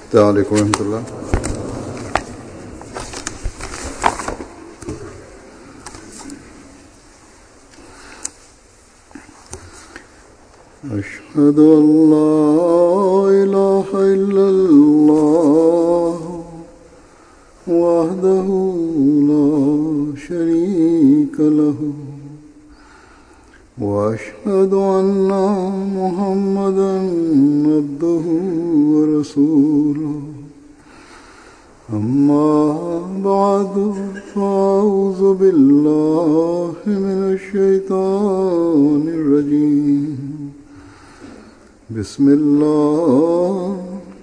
السلام عليكم ورحمة الله أشهد أن لا إله إلا الله وحده لا شريك له وأشهد أن محمدا عبده ورسوله أما بعد فأعوذ بالله من الشيطان الرجيم بسم الله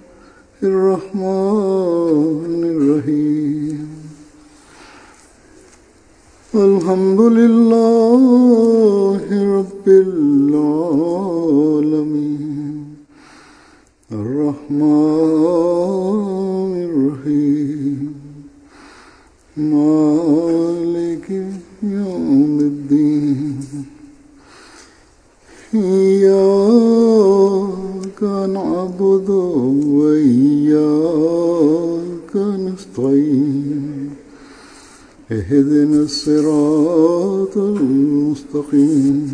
الرحمن الرحيم الحمد لله رب العالمين الرحمن الرحيم مالك يوم الدين إياك نعبد وإياك نستعين اهدنا الصراط المستقيم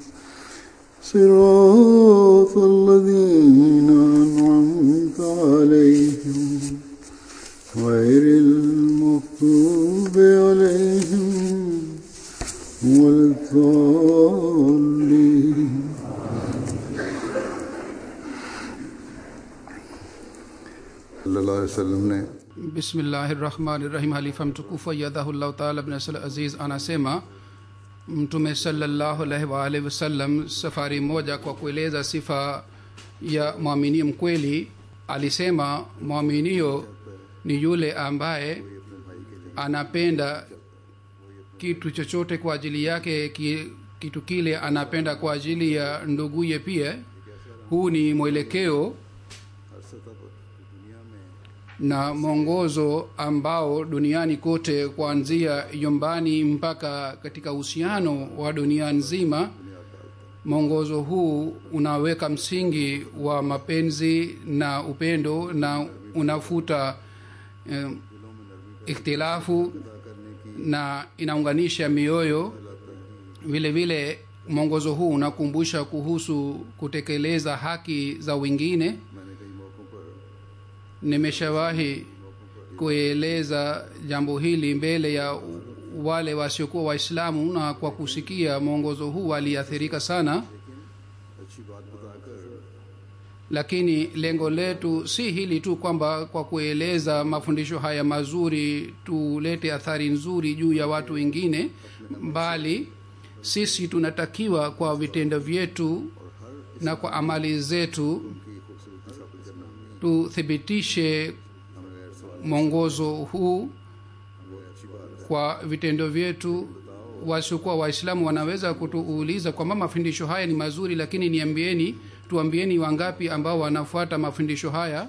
صراط الذين أنعمت عليهم غير المغضوب عليهم ولا الضالين sallallahu alaihi wasallam ne bismillahi rahmani rahim halifa mtukufu ayadhahullahu taala bnasl aziz anasema mtume salallahu alaihi waalihi wasallam safari moja kwa kueleza sifa ya mwaminio mkweli alisema mwaminio ni yule ambaye anapenda kitu chochote kwa ajili yake ki, kitu kile anapenda kwa ajili ya nduguye pia huu ni mwelekeo na mwongozo ambao duniani kote kuanzia nyumbani mpaka katika uhusiano wa dunia nzima mwongozo huu unaweka msingi wa mapenzi na upendo na unafuta eh, ikhtilafu na inaunganisha mioyo vile vile mwongozo huu unakumbusha kuhusu kutekeleza haki za wengine nimeshawahi kueleza jambo hili mbele ya wale wasiokuwa waislamu na kwa kusikia mwongozo huu waliathirika sana lakini lengo letu si hili tu kwamba kwa kueleza mafundisho haya mazuri tulete athari nzuri juu ya watu wengine bali sisi tunatakiwa kwa vitendo vyetu na kwa amali zetu tuthibitishe mwongozo huu kwa vitendo vyetu wasiokuwa waislamu wanaweza kutuuliza kwamba mafundisho haya ni mazuri lakini niambieni tuambieni wangapi ambao wanafuata mafundisho haya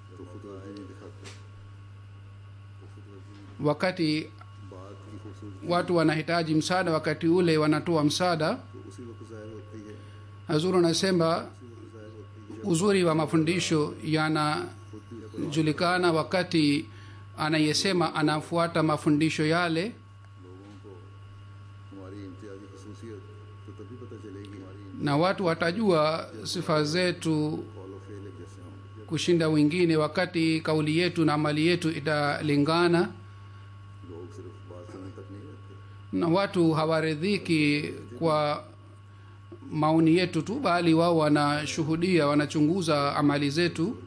wakati watu wanahitaji msaada wakati ule wanatoa msaada hazuru anasema uzuri wa mafundisho yanajulikana wakati anayesema anafuata mafundisho yale na watu watajua sifa zetu kushinda wengine wakati kauli yetu na amali yetu italingana na watu hawaridhiki kwa maoni yetu tu bali wao wanashuhudia wanachunguza amali zetu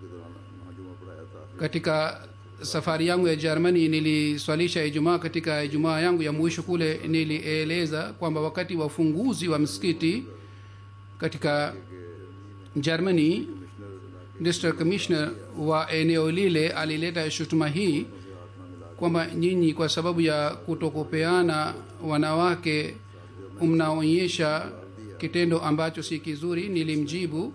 katika safari yangu ya germany niliswalisha ijumaa katika ijumaa yangu ya mwisho kule nilieleza kwamba wakati wa ufunguzi wa msikiti katika germany district commissioner wa eneo lile alileta shutuma hii kwamba nyinyi kwa sababu ya kutokupeana wanawake mnaonyesha kitendo ambacho si kizuri nilimjibu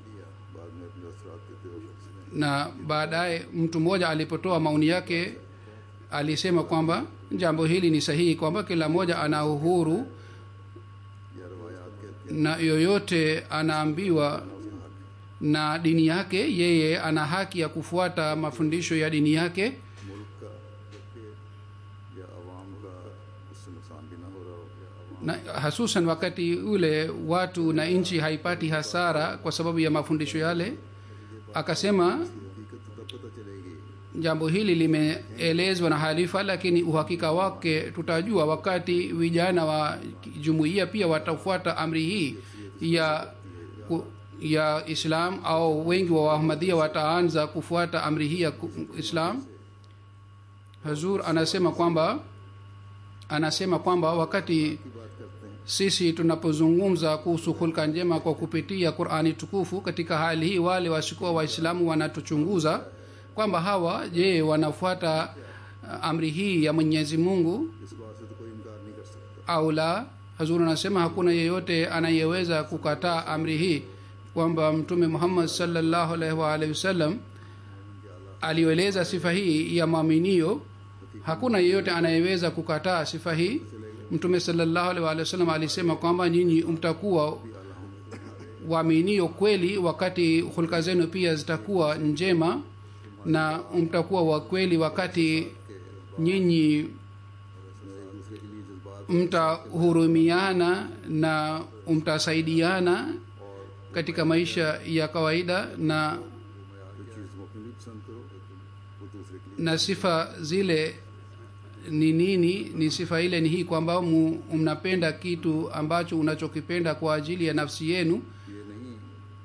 na baadaye mtu mmoja alipotoa maoni yake alisema kwamba jambo hili ni sahihi kwamba kila mmoja ana uhuru na yoyote anaambiwa na dini yake yeye ana haki ya kufuata mafundisho ya dini yake मुल्क का जबकि या आवाम का उससे नुकसान भी ना हो रहा हो या आवाम na hasusan wakati ule watu na nchi haipati hasara kwa sababu ya mafundisho yale akasema हकीकत तो तब पता चलेगी jambo hili limeelezwa na halifa lakini uhakika wake tutajua wakati vijana wa jumuiya pia watafuata amri hii ya ku- ya islam au wengi wa wahmadhia wataanza kufuata amri hii ya ku- islam hazur anasema kwamba anasema kwamba wakati की बात करते हैं sisi tunapozungumza kuhusu hulka njema kwa kupitia qurani tukufu katika hali hii wale wasikuwa waislamu wanatuchunguza kwamba hawa je wanafuata uh, amri hii ya mwenyezi mungu इस बात से तो कोई इनकार नहीं कर सकता au la hazur anasema hakuna yeyote anayeweza kukataa amri hii kwamba mtume muhammad sallallahu alaihi wa alihi wasallam alieleza sifa hii ya mwaminio hakuna yeyote anayeweza kukataa sifa hii mtume sallallahu alaihi wa alihi wasallam alisema kwamba nyinyi mtakuwa waaminio kweli wakati hulka zenu pia zitakuwa njema na mtakuwa wa kweli wakati nyinyi एक दूसरे के लिए जज्बात mtahurumiana na mtasaidiana katika maisha ya kawaida na जो चीज़ तुम अपने लिए पसंद करो वो दूसरे के लिए na sifa zile ni nini ni sifa ile ni hii kwamba mu- mnapenda kitu ambacho unachokipenda kwa ajili ya nafsi yenu ये नहीं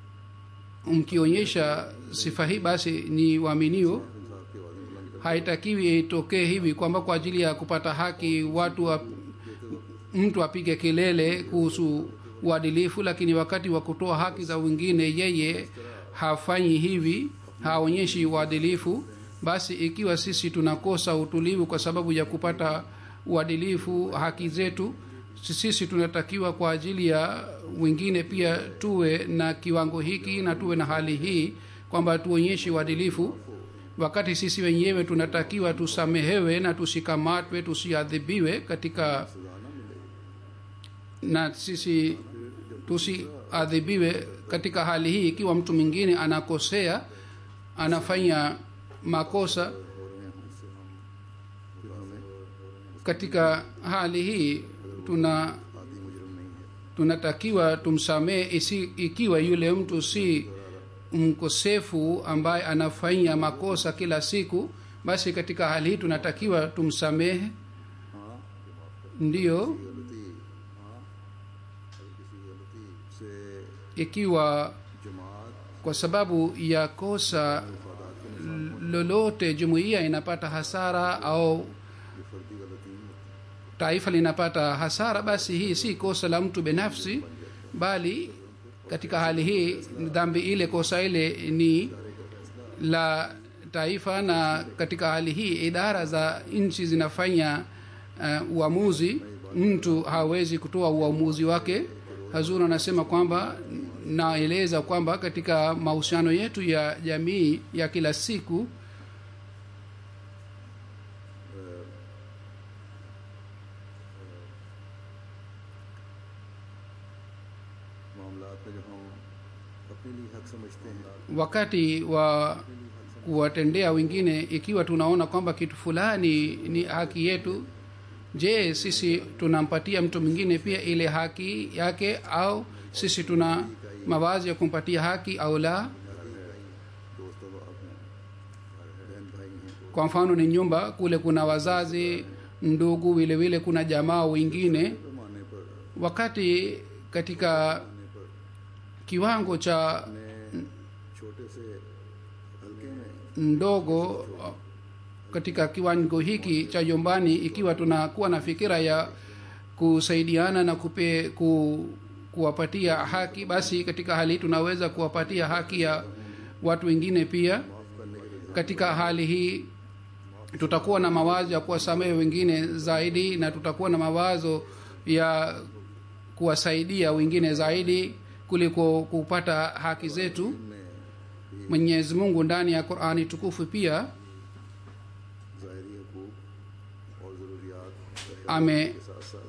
mkionyesha sifa hii basi ni waaminio इंसाफ के वादे में बुलंद haitakiwi itokee hivi kwamba kwa ajili ya kupata haki watu wa, mtu apige kelele kuhusu uadilifu lakini wakati wa kutoa haki za wengine yeye hafanyi hivi haonyeshi uadilifu basi ikiwa sisi tunakosa utulivu kwa sababu ya kupata uadilifu haki zetu sisi tunatakiwa kwa ajili ya wengine pia tuwe na kiwango hiki na tuwe na hali hii kwamba tuonyeshe uadilifu wakati sisi wenyewe tunatakiwa tusamehewe na tusikamatwe tusiadhibiwe katika na sisi tusiadhibiwe katika hali hii ikiwa mtu mwingine anakosea anafanya makosa हो रहे हैं उससे हम जो हमें katika hali hii tuna आदि मुजरम नहीं है tunatakiwa tumsamehe isi, ikiwa yule mtu si mkosefu ambaye anafanya makosa kila siku basi katika hali hii tunatakiwa tumsamehe हाँ ndiyo गलती हाँ अगर किसी गलती से ikiwa जमात kwa sababu ya kosa lolote jumuiya inapata hasara au ये फर्दी गलती नहीं होती taifa linapata hasara basi hii si kosa la mtu binafsi bali katika hali hii dhambi ile kosa ile ni la taifa na katika hali hii idara za nchi zinafanya uh, uamuzi mtu hawezi kutoa uamuzi wake hazur anasema kwamba naeleza kwamba katika mahusiano yetu ya jamii ya kila siku मामलात में जब हम अपने लिए हक समझते हैं wakati wa kuwatendea wengine ikiwa tunaona kwamba kitu fulani ni haki yetu je sisi tunampatia mtu mwingine pia ile haki yake au sisi tuna mawazi ya kumpatia haki au la दोस्त और अपने बहन भाई हैं kwa mfano ni nyumba kule kuna wazazi ndugu vile vile kuna jamaa wengine पैमाने पर wakati katika kiwango cha अपने छोटे से हल्के में ndogo katika kiwango hiki cha nyumbani ikiwa tunakuwa na fikira ya kusaidiana na kupe, ku, kuwapatia haki basi katika hali hii tunaweza kuwapatia haki ya watu wengine pia katika hali hii tutakuwa na mawazo ya kuwasamehe wengine zaidi na tutakuwa na mawazo ya kuwasaidia wengine zaidi kuliko kupata haki zetu mwenyezi mungu ndani ya qurani tukufu pia ज़ाहरी हकूक और ज़रूरियात ame के साथ साथ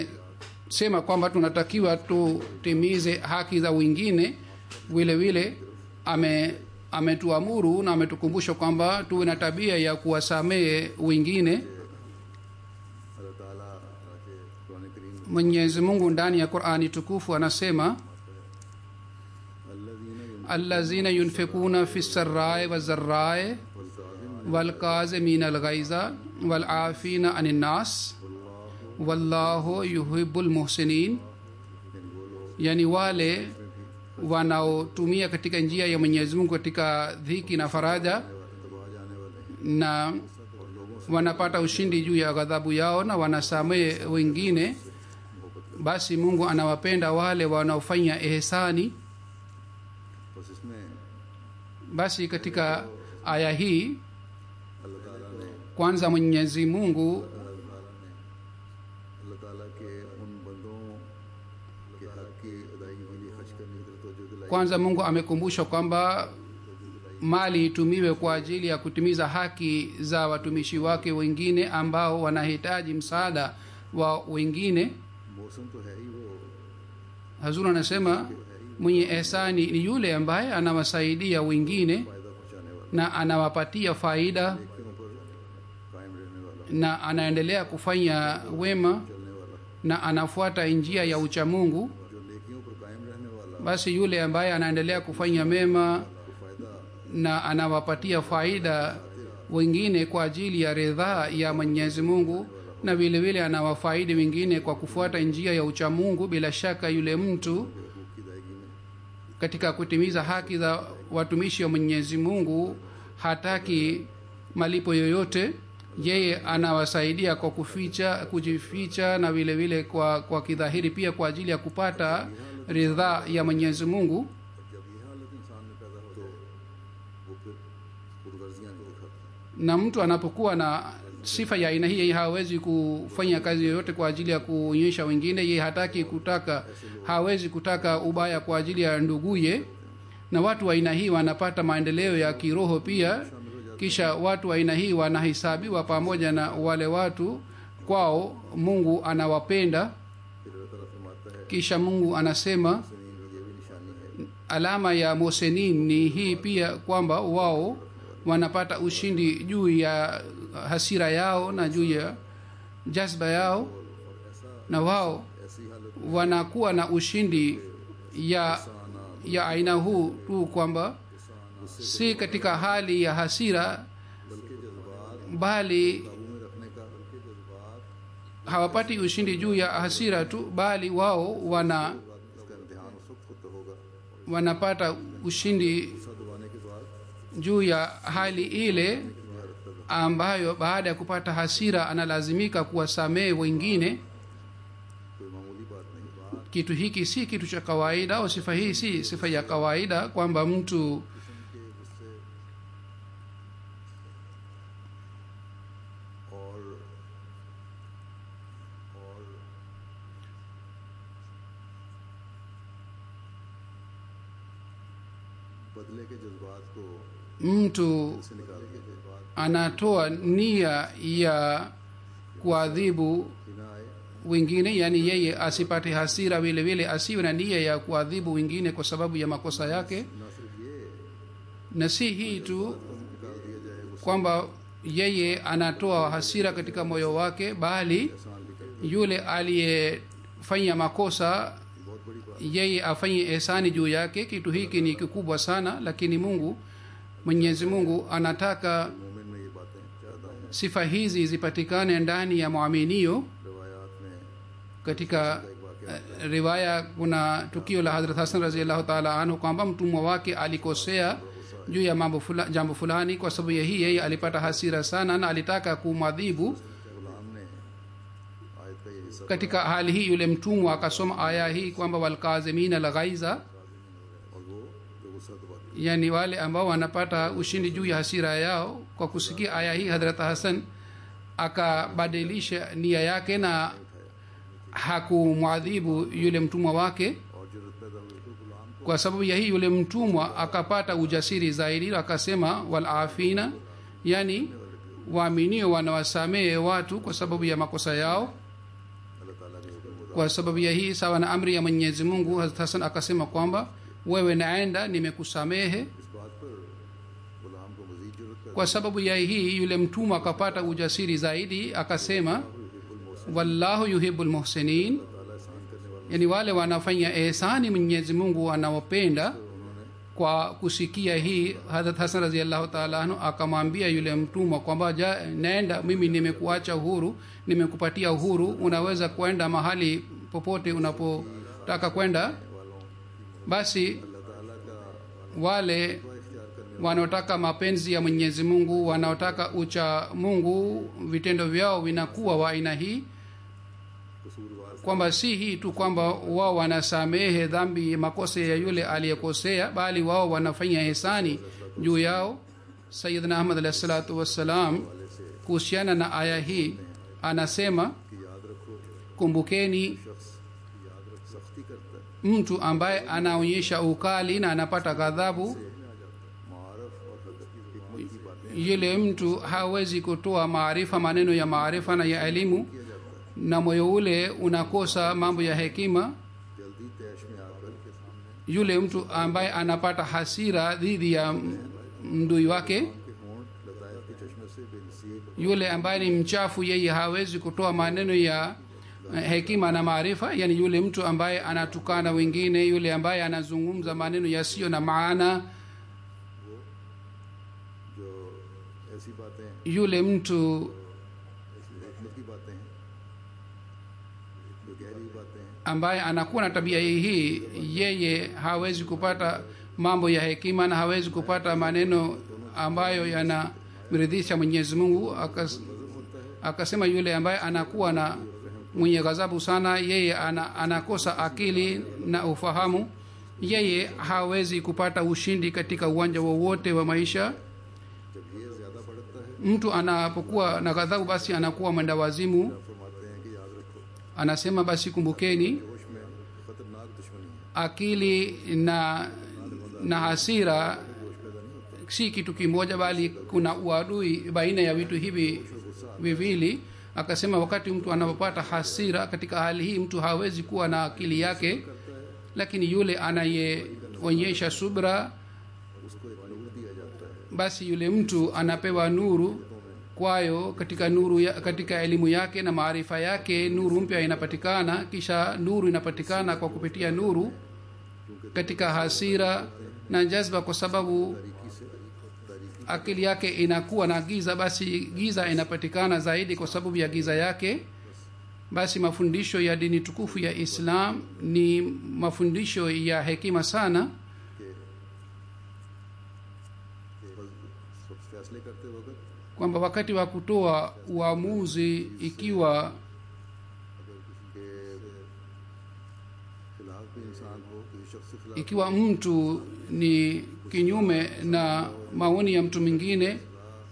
amesema kwamba tunatakiwa tutimize haki za wengine vile vile ame ametuamuru na ametukumbusha kwamba tuwe na tabia ya kuwasamehe wengine अल्लाह ताला के कुरान करीम mwenyezi mungu ndani ya qurani tukufu anasema الذين allazina yunfikuna fi sarai wazarrai walkazimina alghaiza walafina ani nnas wallahu yuhibu lmuhsinin yani wale wanaotumia katika njia ya mwenyezi mungu katika dhiki na faraja na wanapata ushindi juu ya ghadhabu yao na wanasamehe wengine basi mungu anawapenda wale wanaofanya ehsani बस इसमें basi katika aya hii अल्लाह ताला ने kwanza mwenyezi mungu अल्लाह ताला के उन बंदों के हक की अदायगी के लिए खर्च करने की तरफ तवज्जो दिलाई kwanza mungu amekumbusha kwamba mali itumiwe kwa ajili ya kutimiza haki za watumishi wake wengine ambao wanahitaji msaada wa wengine मौसम तो है ही वो hazur anasema mwenye ehsani ni yule ambaye anawasaidia wengine फायदा पहुंचाने वाला na anawapatia faida के ऊपर कायम रहने वाला na anaendelea kufanya wema चलने वाला na anafuata njia ya uchamungu जो नेकियों पर कायम रहने वाला basi yule ambaye anaendelea kufanya mema को फायदा na anawapatia faida wengine kwa ajili ya ridhaa ya mwenyezi mungu na vile vile anawafaidi wengine kwa kufuata njia ya uchamungu bila shaka yule mtu हकूक की अदायगी में katika kutimiza haki za watumishi wa mwenyezi mungu hataki malipo yoyote yeye anawasaidia kwa kuficha kujificha na vile vile kwa, kwa kidhahiri pia kwa ajili ya kupata ridhaa ya mwenyezi mungu जब ये हालत इंसान में पैदा हो तो वो फिर खुदगर्जियाँ नहीं दिखाता na mtu anapokuwa na sifa ya aina hii yeye hawezi kufanya kazi yoyote kwa ajili ya kuonyesha wengine yeye hataki kutaka hawezi kutaka ubaya kwa ajili ya nduguye na watu wa aina hii wanapata maendeleo ya kiroho pia kisha watu wa aina hii wanahesabiwa pamoja na wale watu kwao mungu anawapenda फिर अल्लाह ताला फरमाता है kisha mungu anasema मुस्लिमीन में ये भी निशानी है alama ya mosenin ni hii pia kwamba wao wanapata ushindi juu ya hasira yao na juu ya jazba yao na wao ऐसी हालत wanakuwa na ushindi ya ya aina huu tu kwamba si katika hali ya hasira बल्कि जज्बात bali काबू में रखने का बल्कि जज्बात hawapati ushindi juu ya hasira tu bali wao wana इसका इम्तिहान उस वक्त होता होगा wanapata ushindi गुस्सा दबाने के बाद juu ya hali ile ambayo baada ya kupata hasira analazimika kuwasamehe wengine कोई मामूली बात नहीं बात kitu hiki si kitu cha kawaida au sifa hii si sifa ya kawaida kwamba mtu के गुस्से और और बदले के जज्बात को mtu से निकाल के जज्बात anatoa nia ya kuadhibu बिना आए wengine yani yeye asipate hasira vile vile asiwe na nia ya kuadhibu wengine kwa sababu ya makosa yake ना सिर्फ ये na si hii tu निकाल दिया जाए गुस्सा kwamba yeye anatoa hasira katika moyo wake bali इंसान भी करता yule aliyefanya makosa है बहुत बड़ी बात yeye afanye ehsani juu yake kitu hiki ni kikubwa sana lakini mungu mwenyezi mungu anataka मोमिन में ये बातें ज्यादा हैं sifa hizi zipatikane ndani ya mwaminio रवायात में katika eh, riwaya kuna tukio la hadrat hasan raziallahu taala anhu kwamba mtumwa wake alikosea juu ya mambo fula, jambo fulani kwa sababu ya hii yeye alipata hasira sana na alitaka kumwadhibu गुलाम ने आयत का ये हिस्सा katika hali hii yule mtumwa akasoma aya hii kwamba walkazimina lghaiza और वो जो गुस्सा दबाते yani wale ambao wanapata ushindi juu ya hasira yao kwa kusikia aya hii hadrat hasan akabadilisha nia yake na hakumwadhibu yule mtumwa wake और जरूरत पैदा हुई तो गुलाम kwa sababu ya hii yule mtumwa akapata ujasiri zaidi akasema walafina yani waaminio wanawasamehe watu kwa sababu ya makosa yao अल्लाह ताला के हुक्म को kwa sababu ya hii sawa na amri ya mwenyezi mungu hazrat hasan akasema kwamba wewe naenda nimekusamehe इसमें kwa sababu ya hii yule mtumwa akapata ujasiri zaidi akasema wallahu yuhibu lmuhsinin yani wale wanafanya ehsani mwenyezi mungu anawapenda kwa kusikia hii hadrat hasan raziallahu taala anhu akamwambia yule mtumwa kwamba ja nenda mimi nimekuacha uhuru nimekupatia uhuru unaweza kwenda mahali popote unapotaka kwenda basi wale wanaotaka mapenzi ya mwenyezi mungu wanaotaka ucha mungu vitendo vyao vinakuwa wa aina hii kwamba si hii tu kwamba wao wanasamehe dhambi makosa ya yule aliyekosea bali wao wanafanya hisani juu yao sayidna ahmad alahi salatu wassalam kuhusiana na aya hii anasema kumbukeni mtu ambaye anaonyesha ukali na anapata ghadhabu yule mtu hawezi kutoa maarifa maneno ya maarifa na ya elimu na moyo ule unakosa mambo ya hekima yule mtu ambaye anapata hasira dhidi ya mdui wake yule ambaye ni mchafu yeye hawezi kutoa maneno ya hekima na maarifa yani yule mtu ambaye anatukana wengine yule ambaye anazungumza maneno yasiyo na maana yule mtu ambaye anakuwa na tabia hii yeye hawezi kupata mambo ya hekima na hawezi kupata maneno ambayo yanamridhisha mwenyezi mungu Akas, akasema yule ambaye anakuwa na mwenye ghadhabu sana yeye ana, anakosa akili na ufahamu yeye hawezi kupata ushindi katika uwanja wowote wa, wa maisha mtu anapokuwa na ghadhabu basi anakuwa mwenda wazimu anasema basi kumbukeni akili na na hasira si kitu kimoja bali kuna uadui baina ya vitu hivi viwili akasema wakati mtu anapopata hasira katika hali hii mtu hawezi kuwa na akili yake lakini yule anayeonyesha subra basi yule mtu anapewa nuru kwayo katika nuru ya, katika elimu yake na maarifa yake nuru mpya inapatikana kisha nuru inapatikana kwa kupitia nuru katika hasira na jazba kwa sababu akili yake inakuwa na giza basi giza inapatikana zaidi kwa sababu ya giza yake basi mafundisho ya dini tukufu ya islam ni mafundisho ya hekima sana kwamba wakati wa kutoa uamuzi ikiwa ikiwa mtu ni kinyume na maoni ya mtu mwingine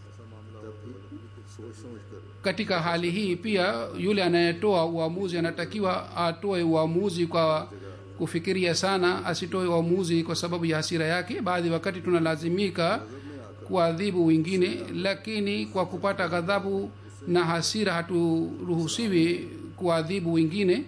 katika hali hii pia yule anayetoa uamuzi anatakiwa atoe uamuzi kwa kufikiria sana asitoe uamuzi kwa sababu ya hasira yake baadhi wakati tunalazimika kuadhibu wengine lakini kwa kupata ghadhabu na hasira haturuhusiwi kuadhibu wengine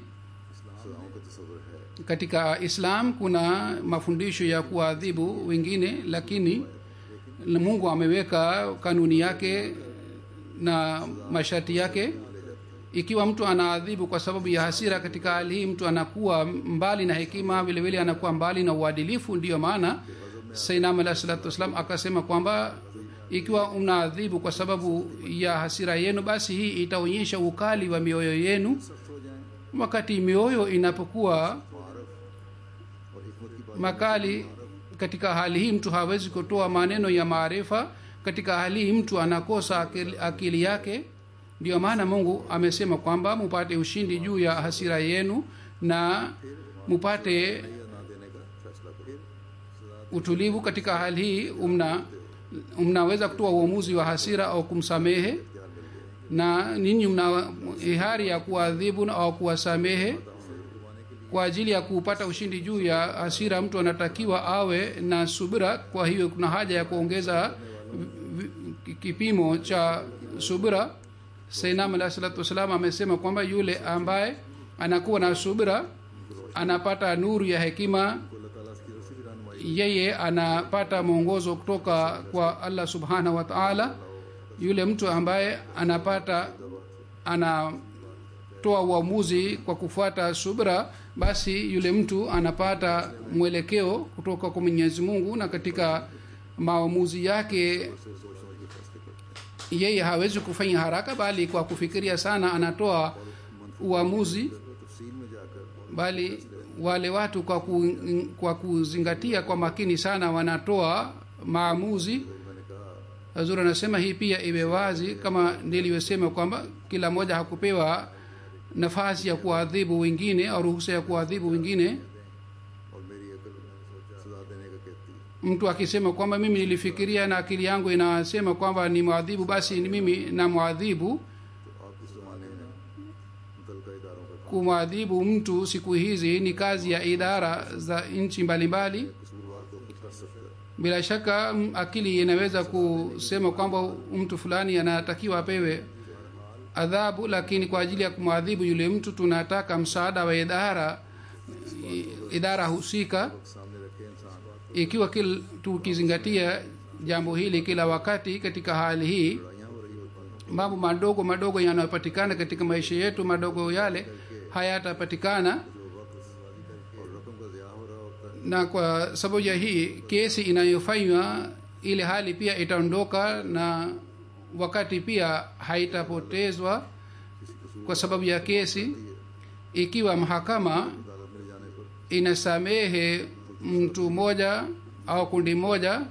katika islam kuna mafundisho ya kuadhibu wengine lakini mungu ameweka kanuni yake na masharti yake ikiwa mtu anaadhibu kwa sababu ya hasira katika hali hii mtu anakuwa mbali na hekima vile vile anakuwa mbali na uadilifu ndiyo maana sainam alah salatu wassalam akasema kwamba ikiwa unaadhibu kwa sababu ya hasira yenu basi hii itaonyesha ukali wa mioyo yenu wakati mioyo inapokuwa makali katika hali hii mtu hawezi kutoa maneno ya maarifa katika hali hii mtu anakosa akili, akili yake ndio maana mungu amesema kwamba mupate ushindi juu ya hasira yenu na mupate utulivu katika hali hii umna mnaweza kutoa uamuzi wa hasira au kumsamehe na ninyi mna ihari ya kuadhibu au kuwasamehe kwa ajili ya kupata ushindi juu ya hasira mtu anatakiwa awe na subira kwa hiyo kuna haja ya kuongeza kipimo cha subira sainam alahi salatu wassalam amesema kwamba yule ambaye anakuwa na subira anapata nuru ya hekima yeye anapata mwongozo kutoka kwa allah subhanahu wa taala yule mtu ambaye anapata anatoa uamuzi kwa kufuata subra basi yule mtu anapata mwelekeo kutoka kwa mwenyezi mungu na katika maamuzi yake yeye hawezi kufanya haraka bali kwa kufikiria sana anatoa uamuzi तफसील में जाकर bali wale watu kwa, ku, kwa kuzingatia kwa makini sana wanatoa maamuzi मैंने कहा hazur anasema hii pia iwe wazi kama nilivyosema kwamba kila mmoja hakupewa nafasi ya kuadhibu wengine au ruhusa ya kuadhibu wengine और मेरी अकल सजा देने का कहती है mtu akisema kwamba mimi nilifikiria na akili yangu inasema kwamba ni mwadhibu basi ni mimi na mwadhibu तो आप इस जमाने में मुतलका इदारों का kumwadhibu mtu siku hizi ni kazi ya idara za nchi mbalimbali कसूरवार को खुद कर सकता है bila shaka m- akili inaweza kusema kwamba mtu fulani anatakiwa apewe adhabu lakini kwa ajili ya kumwadhibu yule mtu tunataka msaada wa idara i- idara husika सामने रखे इंसान ikiwa kil, tukizingatia jambo hili kila wakati katika hali hii लड़ाइयाँ हो रही होती हैं mambo madogo madogo yanayopatikana katika maisha yetu madogo yale hayatapatikana और रकम का ज़िया हो रहा होता है na kwa sababu ya hii kesi inayofanywa ile hali pia itaondoka na wakati pia haitapotezwa kwa sababu ya kesi ikiwa mahakama अदालत में जाने पर inasamehe mtu mmoja au kundi moja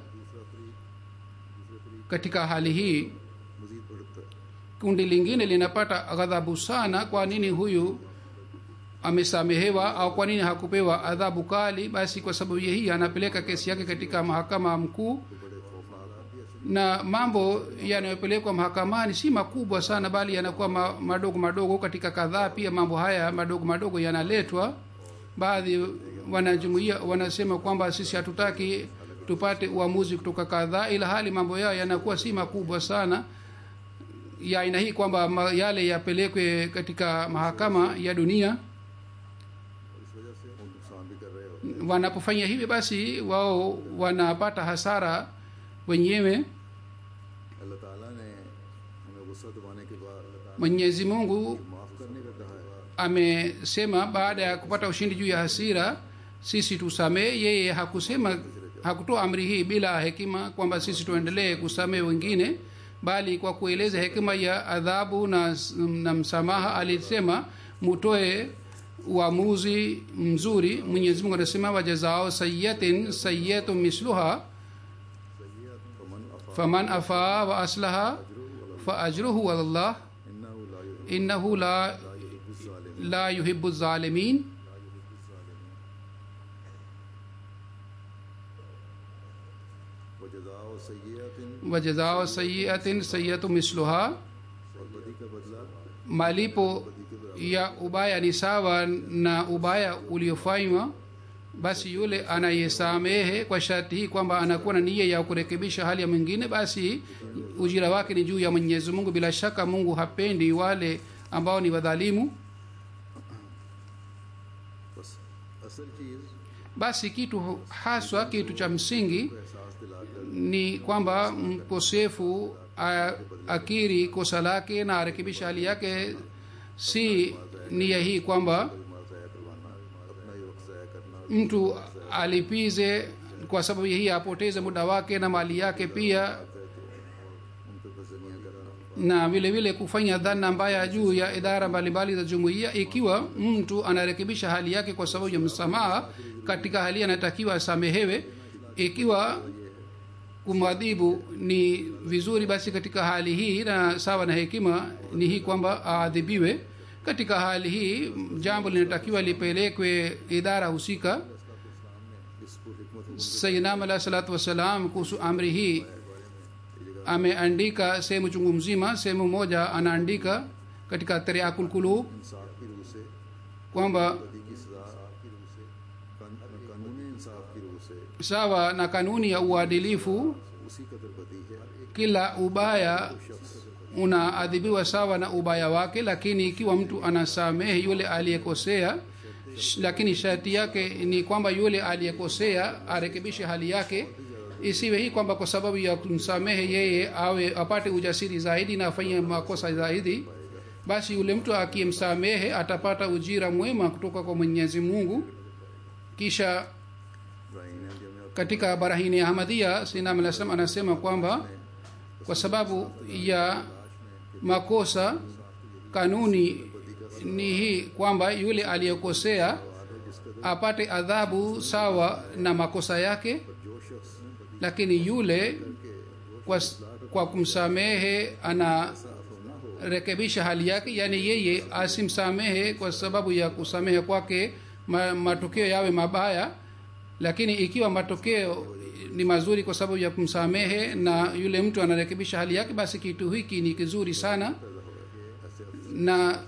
katika hali hii मजीद बढ़ता है kundi lingine linapata ghadhabu sana kwa nini huyu amesamehewa au kwa nini hakupewa adhabu kali basi kwa sababu ya hii anapeleka kesi yake katika mahakama mkuu na mambo yanayopelekwa mahakamani si makubwa sana bali yanakuwa ma, madogo madogo katika kadhaa pia mambo haya madogo madogo yanaletwa baadhi wanajumuia wanasema kwamba sisi hatutaki tupate uamuzi kutoka kadhaa ila hali mambo yao yanakuwa si makubwa sana ya aina hii kwamba ma- yale yapelekwe katika mahakama ya dunia और इस वजह से वो नुकसान भी कर रहे होते wanapofanya hivi basi wao wanapata hasara wenyewe हैं अल्लाह ताला ने हमें गुस्सा दबाने के बाद अल्लाह ताला mwenyezi mungu ने माफ़ करने का कहा है amesema baada ya kupata ushindi juu ya hasira sisi tusamee yeye hakusema hakutoa amri hii bila hekima kwamba sisi tuendelee kusamehe wengine bali kwa kueleza hekima ya adhabu na, na msamaha alisema mutoe uamuzi mzuri mwenyezi mungu anasema wajazao sayiatin sayyiatu misluha फमन अफा faman afaa wa aslaha fa ajruhu alallah इन्नहु ला innahu la युहिब्बुल ज़ालिमीन la yuhibbu zalimin वजज़ाओ सय्यतिन wajazao sayiatin sayyiatu misluha और बदी का बदला malipo ya ubaya ni sawa na ubaya uliofanywa basi yule anayesamehe kwa sharti hii kwamba anakuwa na nia ya kurekebisha hali ya mwingine basi ujira wake ni juu ya mwenyezi mungu bila shaka mungu hapendi wale ambao ni wadhalimu बस असल चीज़ basi kitu haswa kitu cha msingi एहसास दिलाकर ni kwamba mkosefu a- akiri kosa lake na arekebisha hali yake si nia hii kwamba माल ज़ाया करवाना अपना ही वक्त ज़ाया करना mtu alipize kwa sababu hii apoteze muda wake na mali yake pia उन पर बजनियाँ करना na vile vile kufanya dhana mbaya juu ya idara mbalimbali za jumuiya ikiwa mtu anarekebisha hali yake kwa sababu ya msamaha katika hali hii anatakiwa asamehewe ikiwa kumwadhibu ni vizuri basi katika hali hii na sawa na hekima ni hii kwamba aadhibiwe katika hali hii jambo linatakiwa lipelekwe idara husika इसको हिकमत sayidinam alahi salatu wassalam kuhusu amri hii ameandika sehemu chungu mzima sehemu moja anaandika katika tariakul kulub इंसाफ की रूह से kwamba बदी की सजा की रूह से कान- कानूनी इंसाफ की रूह से sawa na kanuni ya uadilifu उसी कदर बदी है एक kila ubaya शख्स unaadhibiwa sawa na ubaya wake lakini ikiwa mtu anasamehe yule aliyekosea Sh- lakini sharti yake ni kwamba yule aliyekosea arekebishe hali yake isiwe hii kwamba kwa sababu ya kumsamehe yeye awe apate ujasiri zaidi na afanye makosa zaidi basi yule mtu akimsamehe atapata ujira mwema kutoka kwa mwenyezi mungu kisha Ibrahim ने जब katika barahini ya ahmadia sinam alah salam anasema kwamba kwa sababu ya makosa kanuni ni hii kwamba yule aliyekosea apate adhabu sawa na makosa yake lakini yule kwa, kwa kumsamehe anarekebisha hali yake yaani yeye asimsamehe kwa sababu ya kusamehe kwake ma, matokeo yawe mabaya lakini ikiwa matokeo ni mazuri kwa sababu ya kumsamehe na yule mtu anarekebisha hali yake basi kitu hiki ni kizuri sana na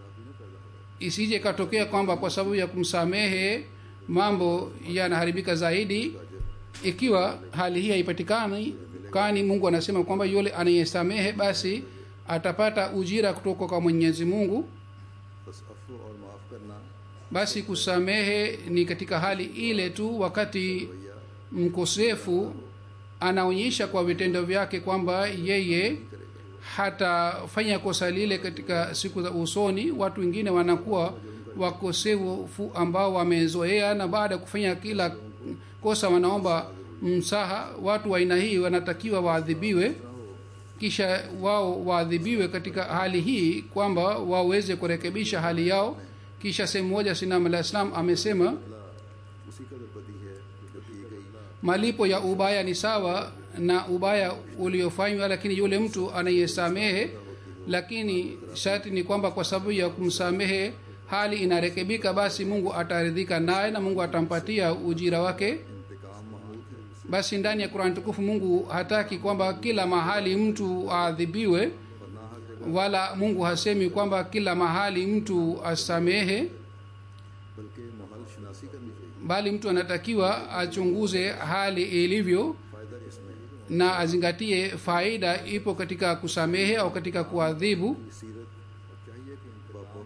isije katokea kwamba kwa sababu ya kumsamehe mambo yanaharibika zaidi ikiwa hali hii haipatikani kani mungu anasema kwamba yule anayesamehe basi atapata ujira kutoka kwa mwenyezi mungu बस अफू और माफ़ करना basi kusamehe ni katika hali ile tu wakati mkosefu anaonyesha kwa vitendo vyake kwamba yeye hatafanya kosa lile katika siku za usoni watu wengine wanakuwa wakosefu ambao wamezoea na baada ya kufanya kila kosa wanaomba msaha watu wa aina hii wanatakiwa waadhibiwe kisha wao waadhibiwe katika hali hii kwamba waweze kurekebisha hali yao kisha sehemu moja sinam alah islam amesema उसी कदर बदी है जो की गई malipo ya ubaya ni sawa na ubaya uliofanywa lakini yule mtu anayesamehe lakini sharti ni kwamba kwa sababu ya kumsamehe hali inarekebika basi mungu ataridhika naye na mungu atampatia ujira wake इंतकाम महमूद है basi ndani ya qurani tukufu mungu hataki kwamba kila mahali mtu aadhibiwe wala mungu hasemi kwamba kila mahali mtu asamehe बल्कि महल शनासी करनी चाहिए bali mtu anatakiwa achunguze hali ilivyo फ़ायदा इसमें na azingatie faida ipo katika kusamehe au katika kuadhibu सीरत और चाहिए कि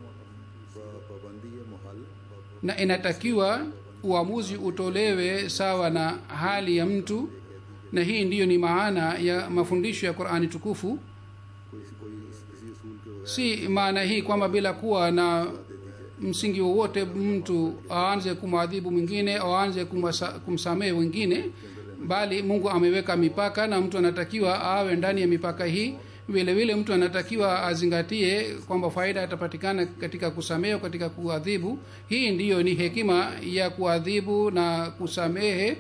पाबंदी महल na inatakiwa uamuzi utolewe sawa na hali ya mtu na hii ndiyo ni maana ya mafundisho ya qurani tukufu कोई कोई किसी असूल के बगैर si maana hii kwamba bila kuwa na msingi wowote mtu aanze kumwadhibu mwingine au aanze kumwasa- kumsamehe wengine bali mungu ameweka mipaka na mtu anatakiwa awe ndani ya mipaka hii vile vile mtu anatakiwa azingatie kwamba faida itapatikana katika kusamehe katika kuadhibu hii ndiyo ni hekima ya kuadhibu na kusamehe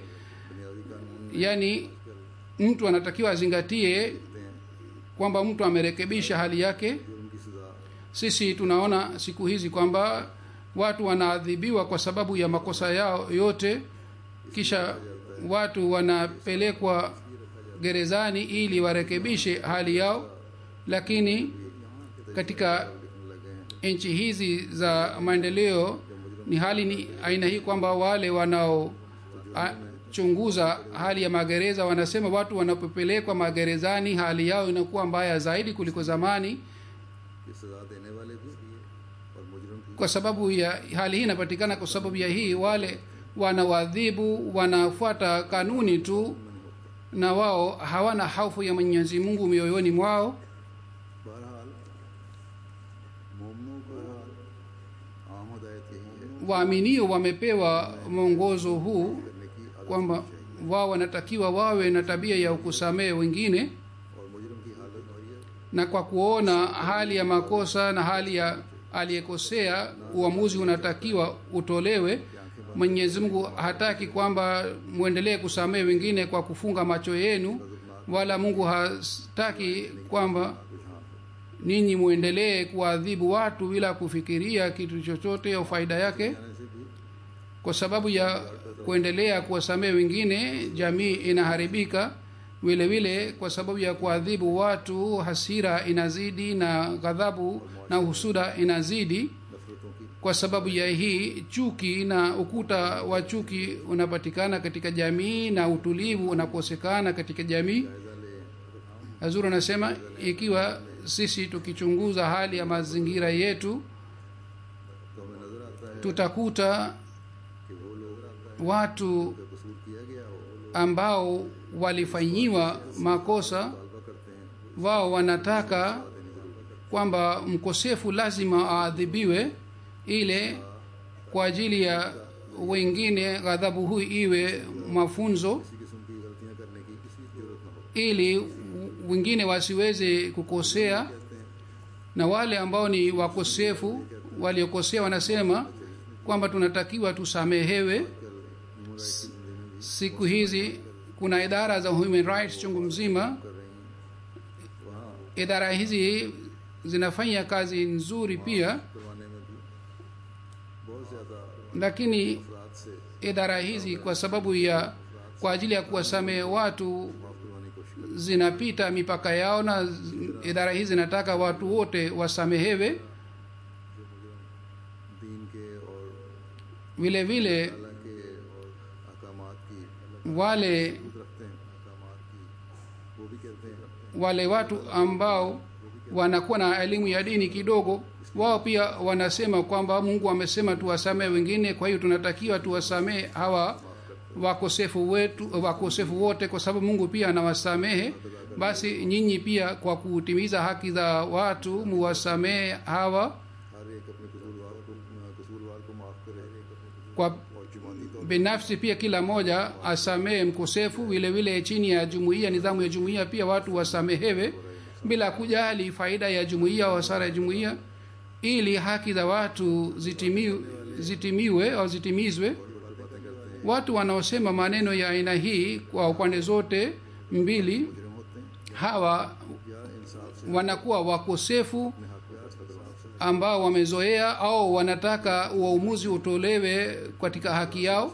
yaani mtu anatakiwa azingatie kwamba mtu amerekebisha hali yake जुर्म की सजा sisi tunaona siku hizi kwamba watu wanaadhibiwa kwa sababu ya makosa yao yote kisha watu wanapelekwa gerezani ili warekebishe hali yao lakini katika nchi hizi za maendeleo ni hali ni aina hii kwamba wale wanaochunguza hali ya magereza wanasema watu wanapopelekwa magerezani hali yao inakuwa mbaya zaidi kuliko zamani की सजा देने वाले भी और मुजरम की kwa sababu ya hali hii inapatikana kwa sababu ya hii wale wanawadhibu wanafuata kanuni tu na wao hawana hofu ya mwenyezi mungu mioyoni mwao बहरहाल मोमनों को आम हदायत यही है waaminio wamepewa mwongozo huu करने की आदत kwamba wao wanatakiwa wawe na tabia ya kusamehe wengine और मुजरम की हालत और ये na kwa kuona hali ya makosa na hali ya aliyekosea uamuzi unatakiwa utolewe mwenyezi mungu hataki kwamba mwendelee kusamehe wengine kwa kufunga macho yenu wala mungu hataki kwamba ninyi mwendelee kuadhibu watu bila kufikiria kitu chochote au faida yake kwa sababu ya kuendelea kuwasamehe wengine jamii inaharibika vile vile kwa sababu ya kuadhibu watu hasira inazidi na ghadhabu na husuda inazidi नफरतों की kwa sababu ya hii chuki na ukuta wa chuki unapatikana katika jamii na utulivu unakosekana katika jamii hazur anasema ikiwa sisi tukichunguza hali ya mazingira yetu तो हमें नजर आता है tutakuta कि वो लोग watu का कसूर किया गया हो ambao walifanyiwa makosa तलबा करते हैं wao wanataka kwamba mkosefu lazima aadhibiwe ile kwa ajili ya wengine ghadhabu hii iwe mafunzo किसी किस्म की गलतियां करने की किसी की जरूरत ना हो ili wengine wasiweze kukosea na wale ambao ni wakosefu waliokosea wanasema kwamba tunatakiwa tusamehewe S- siku hizi kuna idara za human rights chungu mzima idara hizi zinafanya kazi nzuri pia करवाने में भी बहुत ज़्यादा lakini अफराद से idara hizi kwa sababu ya kwa ajili ya kuwasamehe watu माफ़ करवाने की कोशिश करते zinapita mipaka yao na z- idara hizi zinataka watu wote wasamehewe हैं दीन के और vile vile अल्लाह के और अहकामात की wale खुद रखते हैं अहकामात की वो भी कहते हैं wale watu ambao wanakuwa na elimu ya dini kidogo wao pia wanasema kwamba mungu amesema tuwasamehe wengine kwa hiyo tunatakiwa tuwasamehe hawa wakosefu wetu wakosefu wote kwa sababu mungu pia anawasamehe basi nyinyi pia kwa kutimiza haki za watu muwasamehe hawa हर एक अपने कसूरवार को कसूरवार को माफ़ करे kwa और जुमानी तौर binafsi pia kila moja asamehe mkosefu vile vile chini ya jumuiya nidhamu ya jumuiya pia watu wasamehewe bila kujali faida ya jumuiya au hasara ya jumuiya ili haki za watu zitimiwe, zitimiwe au zitimizwe watu wanaosema maneno ya aina hii kwa upande zote mbili मुजरिम होते हैं hawa या इंसाफ से wanakuwa wakosefu हक में हस्तक्षेप ambao wamezoea au wanataka uaumuzi utolewe katika haki yao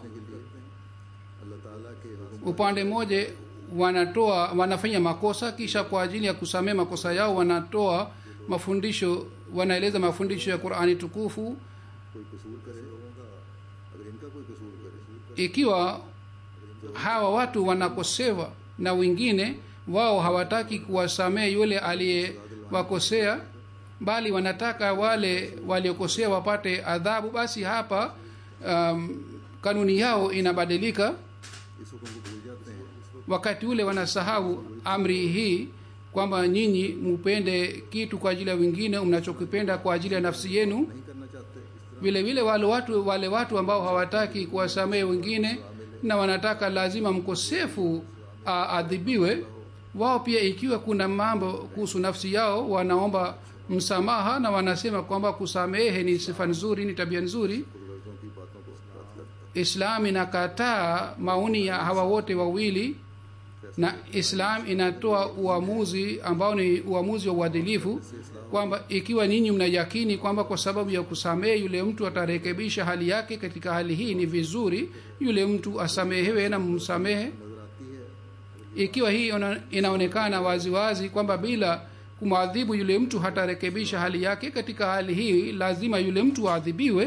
अल्लाह ताला के हुक्म upande mmoja wanatoa wanafanya makosa kisha kwa ajili ya kusamea makosa yao wanatoa mafundisho wanaeleza mafundisho ya qurani tukufu कोई कसूर करे लोगों का अगर इनका कोई कसूर करे ikiwa hawa watu wanakosewa na wengine wao hawataki kuwasamehe yule aliyewakosea bali wanataka wale waliokosea wapate adhabu basi hapa um, kanuni yao inabadilika इस हुक्म को भूल जाते हैं wakati ule wanasahau amri hii kwamba nyinyi mupende kitu kwa ajili ya wengine mnachokipenda kwa ajili ya nafsi yenu नहीं करना चाहते इस तरह vile vile wale watu wale watu ambao hawataki kuwasamehe wengine na wanataka lazima mkosefu aadhibiwe wao pia ikiwa kuna mambo kuhusu nafsi yao wanaomba msamaha na wanasema kwamba kusamehe ni sifa nzuri ni tabia nzuri गुर्बतों की बातों को रद्द करता islam inakataa maoni ya hawa wote wawili na islam inatoa uamuzi ambao ni uamuzi wa uadilifu kwamba ikiwa ninyi mnayakini kwamba kwa sababu ya kusamehe yule mtu atarekebisha hali yake katika hali hii ni vizuri yule mtu asamehewe na msamehe नजर आती है ikiwa hii ona- inaonekana waziwazi kwamba bila kumwadhibu yule mtu hatarekebisha hali yake katika hali hii lazima yule mtu aadhibiwe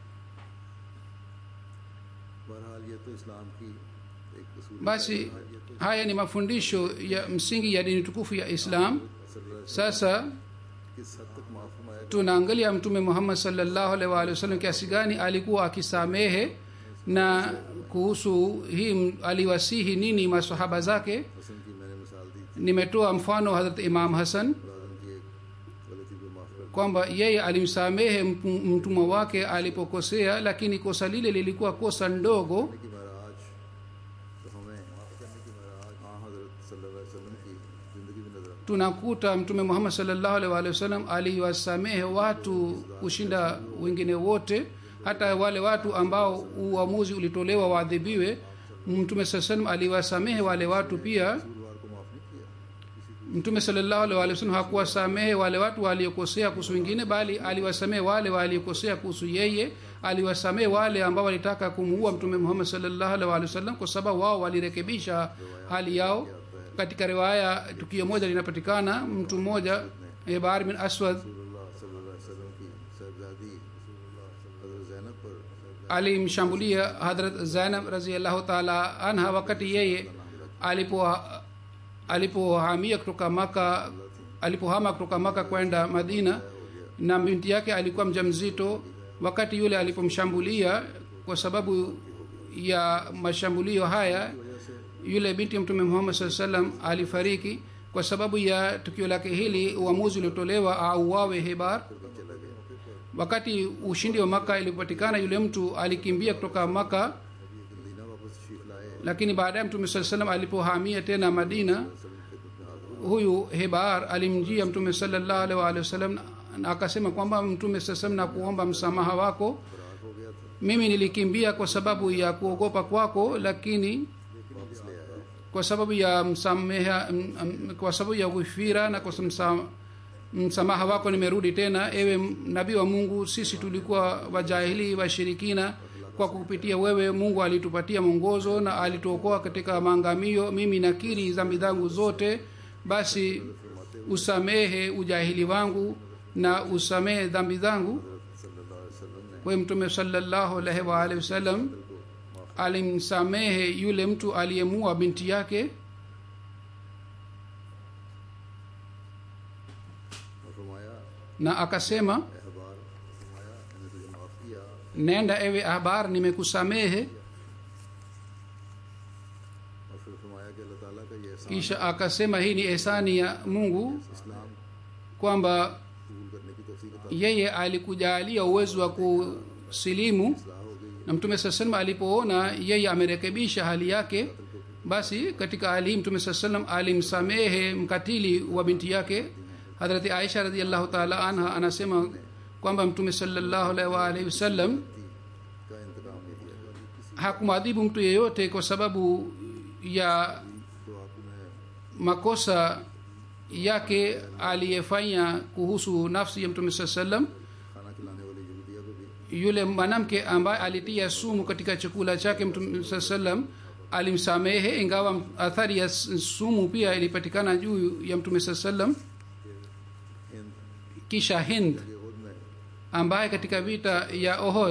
बहरहाल ये तो इस्लाम की एक कसूर basi haya ni mafundisho ya msingi ya dini tukufu ya islam sasa किस हद तक माफ फरमाया tunaangalia mtume muhammad salllahu alaihi waalihi wasallam kiasi gani alikuwa akisamehe na kuhusu hii m- aliwasihi nini masahaba zake Hasan की मैंने मिसाल दी थी nimetoa mfano hadrat imam hasan मुलाजम की एक गलती को माफ कर kwamba yeye alimsamehe mtu- mtumwa wake alipokosea lakini kosa lile lilikuwa kosa ndogo कि महाराज तो हमें माफ करने की महाराज हाँ हजरत सल्लल्लाहु अलैहि वसल्लम की जिंदगी में नजर आती tunakuta mtume muhammad salllahu alaihi waalihi wasallam aliwasamehe watu kushinda wengine wote hata wale watu ambao uamuzi ulitolewa waadhibiwe mtume saa salam aliwasamehe wale watu pia गुरुवार को माफ नहीं किया mtume salllahu alaihi waalihi wasallam hakuwasamehe wale watu waliokosea kuhusu wengine bali aliwasamehe wale waliokosea kuhusu yeye aliwasamehe wale ambao walitaka kumuua mtume muhammad salllahu alaihi waalihi wasallam kwa sababu wao walirekebisha hali yao katika riwaya tukio moja linapatikana mtu mmoja ibar bin aswad रसूलुल्लाह सल्लल्लाहु अलैहि वसल्लम की साहबजादी हजरत जैनब पर alimshambulia hadrat zainab raziallahu taala anha wakati yeye alipo alipohamia kutoka maka alipohama kutoka maka kwenda madina na binti yake alikuwa mjamzito wakati yule alipomshambulia kwa sababu ya mashambulio haya yule binti ya mtume muhammad saa salam alifariki kwa sababu ya tukio lake hili uamuzi uliotolewa auawe hebar wakati ushindi wa maka ilipopatikana yule mtu alikimbia kutoka maka Madina वापस तशरीफ लाए lakini baadaye mtume saa salam alipohamia tena madina huyu hebar alimjia mtume salallahu alaihi waalihi wasallam na akasema kwamba mtume saa salam na kuomba msamaha wako फरार हो गया था mimi nilikimbia kwa sababu ya kuogopa kwako lakini वापस ले आया kwa sababu ya msameha m- m- kwa sababu ya ghufira na kwa msa, msamaha wako nimerudi tena ewe m- nabii wa mungu sisi tulikuwa wajahili washirikina kwa kupitia wewe mungu alitupatia mwongozo na alituokoa katika maangamio mimi nakiri dhambi zangu zote basi usamehe ujahili wangu na usamehe dhambi zangu सल्लल्लाहु अलैहि वसल्लम ने kwa hiyo mtume sallallahu alaihi wa alihi wasallam alimsamehe yule mtu aliyemua binti yake और फरमाया na akasema अहबार फरमाया मैंने तुझे माफ किया nenda ewe ahbar nimekusamehe और फिर फरमाया कि अल्लाह ताला का ये एहसान kisha akasema hii ni ehsani ya mungu इस्लाम kwamba कबूल करने की तौफीक अता yeye alikujalia uwezo wa kusilimu फलाह हो गई na mtume saa salam alipoona yeye amerekebisha hali yake basi katika hali hii mtume saa salam alimsamehe mkatili wa binti yake hadrati aisha radiallahu taala anha anasema kwamba mtume salallahu alaihi waalihi wasallam का इंतकाम नहीं लिया hakumwadhibu mtu yeyote kwa sababu ya तो आपने makosa yake aliyefanya kuhusu nafsi ya mtume saa salam खाना खिलाने वाली यहूदिया को भी yule mwanamke ambaye alitia sumu katika chakula chake mtume saa salam alimsamehe ingawa athari ya s- sumu pia ilipatikana juu ya mtume saa salam Hind kisha hind ये खुद में ambaye katika vita ya ohod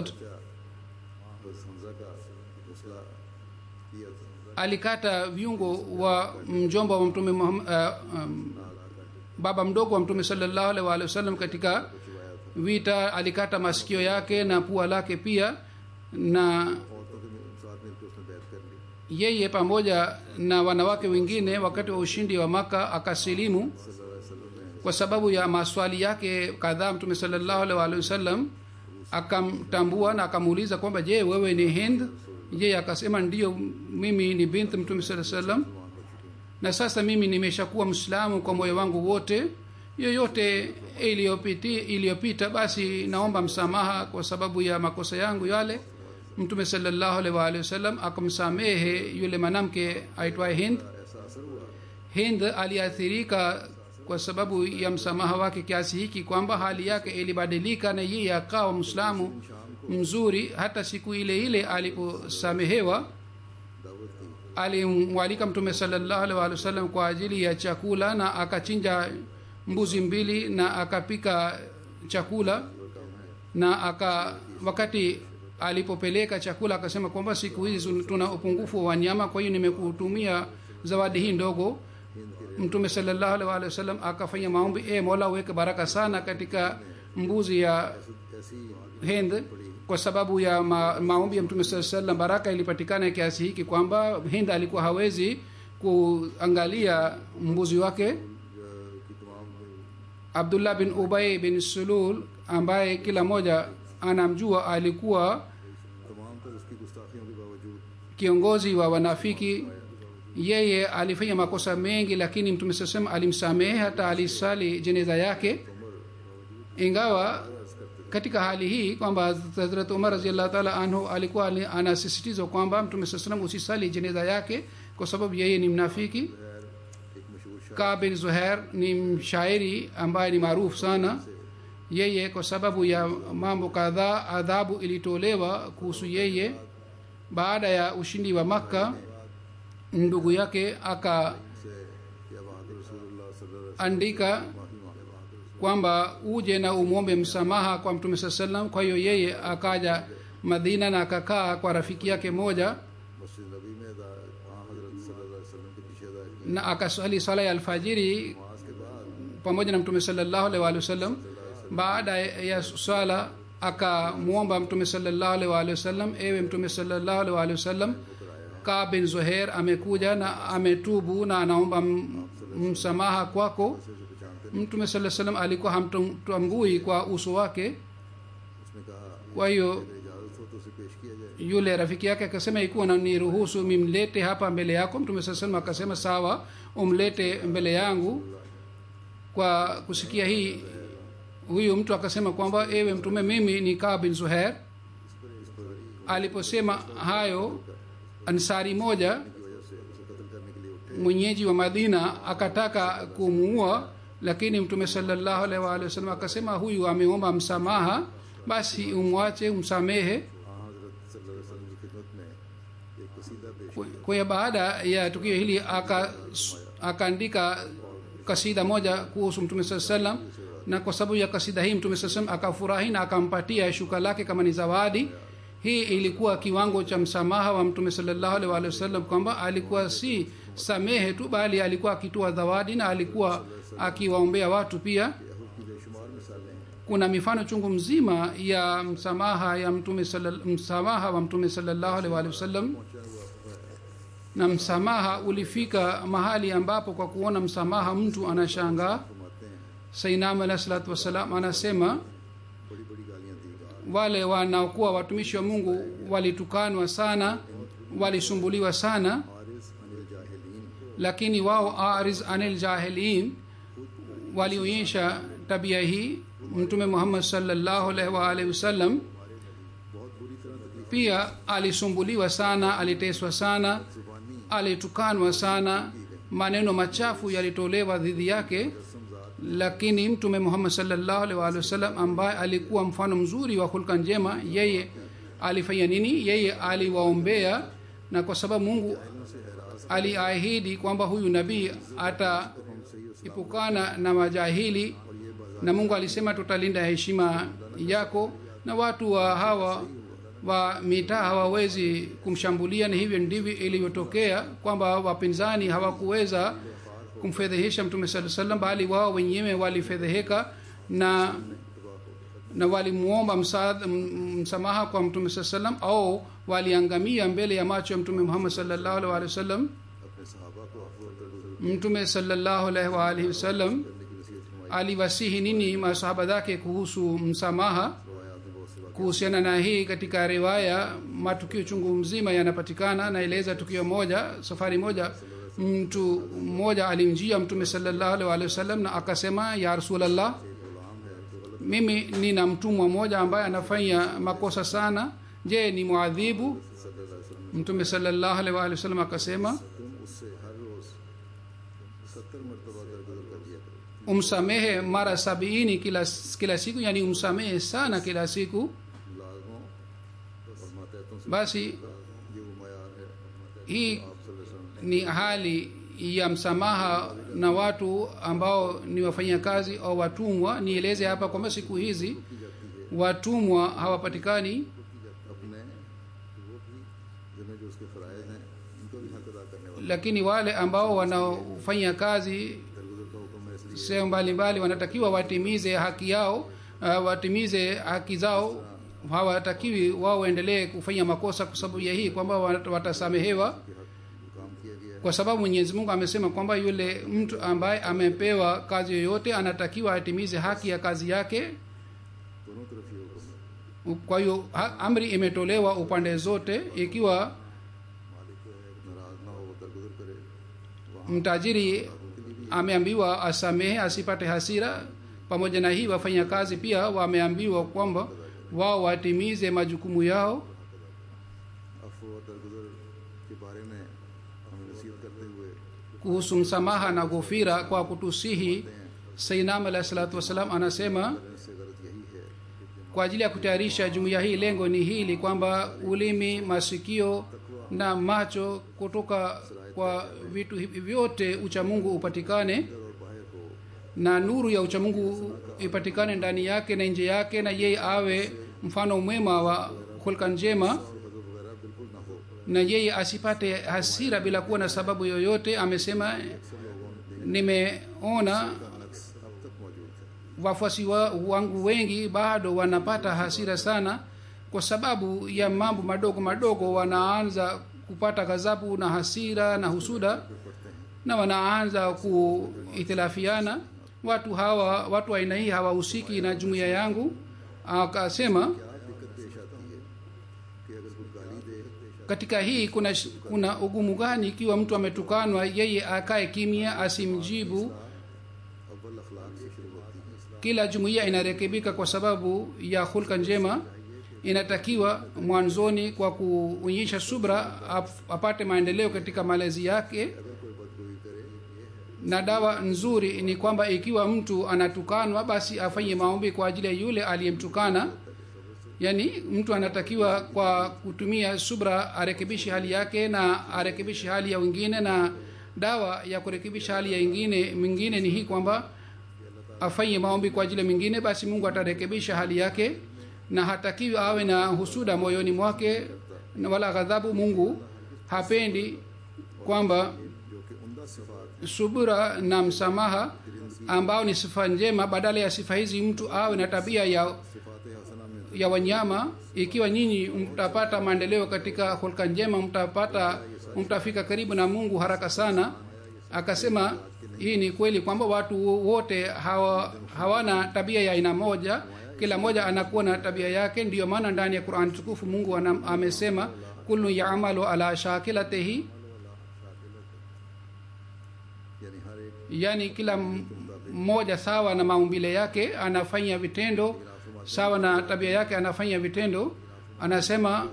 बस हमजा का हौसला किया था alikata viungo wa mjomba wa mtume Muhammad, uh, um, baba mdogo wa mtume sallallahu alaihi wa alihi wasallam katika vita alikata masikio yake na pua lake pia na औरतों के साथ मिलकर उसने बैत कर ली yeye pamoja na wanawake wengine wakati wa ushindi wa maka akasilimu सल्लल्लाहु अलैहि वसल्लम ने kwa sababu ya maswali yake kadhaa mtume sallallahu alaihi wa alihi wasallam akamtambua na akamuuliza kwamba je wewe ni hind je akasema ndiyo mimi ni bint mtume saa salam na sasa mimi nimeshakuwa mwislamu kwa moyo wangu wote yoyote iliyopiti iliyopita basi naomba msamaha kwa sababu ya makosa yangu yale mtume sallallahu alaihi wa alihi wasallam akamsamehe yule mwanamke aitwaye hind ऐसा असर हुआ hind aliathirika kwa sababu ya msamaha wake kiasi hiki kwamba hali yake ilibadilika na yeye akawa mwislamu mzuri hata siku ile ile aliposamehewa दावत की alimwalika mtume sallallahu alaihi wa sallam kwa ajili ya chakula na akachinja mbuzi mbili na akapika chakula na aka wakati alipopeleka chakula akasema kwamba siku hizi tuna upungufu wa wanyama kwa hiyo nimekutumia zawadi hii ndogo mtume sallallahu alaihi wa sallam akafanya maombi e mola uweke baraka sana katika mbuzi ya ऐसी hind kwa sababu ya ma, maombi ya mtume saa salam baraka ilipatikana kiasi hiki kwamba hind alikuwa hawezi kuangalia mbuzi wake की तमाम abdullah bin ubay bin sulul ambaye kila moja anamjua alikuwa तमाम तक उसकी गुस्ताखियों के बावजूद kiongozi wa wanafiki yeye alifanya makosa mengi lakini mtume saa salam alimsamehe hata alisali jeneza yake ingawa katika hali hii kwamba hazrat umar raziallahu taala anhu alikuwa ali- anasisitiza kwamba mtume saa salam usisali jeneza yake kwa sababu yeye ni mnafiki एक मशहूर शायर ka bin zuhair ni mshairi ambaye ni maarufu sana yeye kwa sababu ya mambo kadhaa adhabu ilitolewa kuhusu yeye baada ya ushindi wa makka ndugu yake akaandika से या बहादुर रसूलुल्लाह सल्लल्लाहु अलैहि kwamba uje na umwombe msamaha kwa mtume saa salam kwa hiyo yeye akaja madina na akakaa kwa rafiki yake moja वसल्लम मस्जिद नबी में अदा हाँ हजरत सल्लल्लाहु अलैहि वसल्लम के पीछे अदा की na akaswali sala ya alfajiri नमाज के बाद pamoja na mtume sallallahu alaihi wa alihi wasallam baada ya swala akamwomba mtume salallahu alaihi waalihi wasallam ewe mtume salallahu alaihi waalihi wasallam ka bin zuhair amekuja na ametubu na anaomba m- msamaha kwako से उसे पहचानते mtume saa salam alikuwa hamtambui kwa uso wake उसने कहा kwa hiyo अगर इजाजत हो तो उसे पेश किया जाए yule rafiki yake akasema ikiwa na niruhusu mimlete hapa mbele yako mtume saa salam akasema sawa umlete mbele yangu kwa kusikia hii huyu mtu akasema kwamba ewe mtume mimi ni kaa bin zuhair aliposema hayo ansari moja की वजह से उसे कत्ल करने के लिए उठे mwenyeji wa madina akataka kumuua lakini mtume salallahu alaihi waalihi wasallam akasema huyu ameomba msamaha basi umwache umsamehe हाँ हजरत सल्लल्लाहु अलैहि वसल्लम की खिदमत में एक कसीदा पेश Kwa- kwa hiyo baada ya tukio hili aka- akaandika kasida moja kuhusu mtume saa salam na kwa sababu ya kasida hii mtume saa salam akafurahi na akampatia shuka lake kama ni zawadi hii ilikuwa kiwango cha msamaha wa mtume salallahu alaihi waalihi wasallam kwamba alikuwa si samehe tu bali alikuwa akitoa zawadi na alikuwa akiwaombea watu pia यहूद की बेशुमार मिसालें हैं kuna mifano chungu mzima ya msamaha ya mtume sallal- msamaha wa mtume salallahu alaihi waalihi wasallam na msamaha ulifika mahali ambapo kwa kuona msamaha mtu anashangaa फरमाते हैं sainam alahi salatu wassalam anasema बड़ी बड़ी गालियां दी गाल wale wanaokuwa watumishi wa mungu walitukanwa sana walisumbuliwa sana आरिस अनिल जाहिलीन lakini wao ariz anil jahilin walionyesha tabia hii mtume muhammad sallallahu alaihi wa alihi wasallam बहुत बुरी तरह तकलीफ pia alisumbuliwa sana aliteswa sana जुबानी alitukanwa sana maneno machafu yalitolewa dhidi yake lakini mtume muhammad sallallahu alaihi wa alihi wasallam ambaye alikuwa mfano mzuri wa hulka njema yeye alifanya nini yeye aliwaombea na kwa sababu mungu aliahidi kwamba huyu nabii ataepukana na majahili na mungu alisema tutalinda heshima yako na watu wa hawa wa mitaa hawawezi kumshambulia na hivyo ndivyo ilivyotokea kwamba wapinzani hawakuweza kumfedhehesha mtume saa salam bali wao wenyewe walifedheheka na na walimuomba msaada- m- msamaha kwa mtume saa salam au waliangamia mbele ya macho ya mtume muhammad sallallahu alaihi wa sallam अपने सहाबा को अफू और दरगुजर mtume sallallahu alaihi wa alihi wasallam करने की नसीहत फरमाई aliwasihi nini masahaba zake kuhusu msamaha रवायात में बहुत से वाक़े kuhusiana na hii katika riwaya matukio chungu mzima yanapatikana naeleza tukio moja safari moja mtu mmoja alimjia mtume sallallahu alaihi wa alihi wasallam na akasema ya rasulallah mimi nina mtumwa mmoja ambaye anafanya makosa sana je ni muadhibu mtume sallallahu alaihi wa alihi wasallam akasema तुम उससे हर रोज सत्तर मरतबा दरगुजर कर दिया करो umsamehe mara sabiini kila, kila siku yani umsamehe sana kila siku मुलाजमों और मातहतों से basi ये वो मैार है hii आप सल्लल्लाहु अलैहि वसल्लम ni hali ya msamaha na watu ambao ni wafanyakazi au watumwa nieleze hapa kwamba siku hizi watumwa hawapatikani अपने वो भी जिन्हें जो उसके फ़राइज़ हैं उनको भी हक अदा करने वाले lakini wale ambao wanaofanya kazi दरगुजर का हुक्म है इसलिए sehemu mbalimbali wanatakiwa watimize haki yao uh, watimize haki zao hawatakiwi wao waendelee kufanya makosa kwa sababu ya hii kwamba wat- watasamehewa कि हक काम किया गया है kwa sababu mwenyezi mungu amesema kwamba yule mtu ambaye amepewa kazi yoyote anatakiwa atimize haki ya kazi yake दोनों तरफ ये हुक्म है kwa hiyo ha- amri imetolewa upande zote ikiwa मालिक को है नाराज ना हो वो दरगुजर करे mtajiri ameambiwa asamehe asipate hasira pamoja na hii wafanyakazi pia wameambiwa kwamba wao watimize majukumu yao अफो और दरगुजर के बारे में हमें नसीहत करते हुए kuhusu msamaha na ghufira kwa kutusihi sainam alahi salatu wassalam anasema से गलत यही है kwa ajili ya kutayarisha jumuiya hii lengo ni hili kwamba ulimi masikio na macho kutoka kwa vitu hivi vyote uchamungu upatikane और बाहर हो na nuru ya uchamungu ipatikane ndani yake na nje yake na yeye awe mfano mwema wa hulka njema और गजब वगैरह बिल्कुल ना हो na yeye asipate hasira bila kuwa na sababu yoyote amesema nimeona नक्स अब तक मौजूद है wafuasi wa, wangu wengi bado wanapata hasira sana kwa sababu ya mambo madogo madogo wanaanza kupata ghadhabu na hasira na husuda na wanaanza kuhitilafiana watu hawa watu wa aina hii hawahusiki na jumuiya yangu akasema क्या दिक्कत पेश आती है कि अगर कोई गाली दे katika hii kuna sh- kuna ugumu gani ikiwa mtu ametukanwa yeye akae kimya asimjibu अव्वल अखलाक से शुरू होती है kila jumuiya inarekebika kwa sababu ya hulka njema inatakiwa mwanzoni kwa kuonyesha subra ap- apate maendeleo katika malezi yake अगर कोई बदगोई करे ये है na dawa nzuri ni kwamba ikiwa mtu anatukanwa basi afanye maombi kwa ajili ya yule aliyemtukana yaani mtu anatakiwa kwa kutumia subra arekebishe hali yake na arekebishe hali ya wengine na dawa ya kurekebisha hali ya ingine mingine ni hii kwamba afanye maombi kwa ajili ya mingine basi mungu atarekebisha hali yake na hatakiwi awe na husuda moyoni mwake na wala ghadhabu mungu hapendi kwamba जो कि उमदा सिफात subura na msamaha ambao ni sifa njema badala ya sifa hizi mtu awe na tabia ya सिफात हसना में ya wanyama ikiwa nyinyi mtapata maendeleo katika hulka njema mtapata mtafika karibu na mungu haraka sana akasema hii ni kweli kwamba watu wote hawa, hawana tabia ya aina moja kila mmoja anakuwa na tabia yake ndiyo maana ndani ya qurani tukufu mungu ana, amesema kullu yamalu ala shakilatihi यानी हर एक yaani kila m- mmoja sawa na maumbile yake anafanya vitendo sawa na tabia yake anafanya vitendo anasema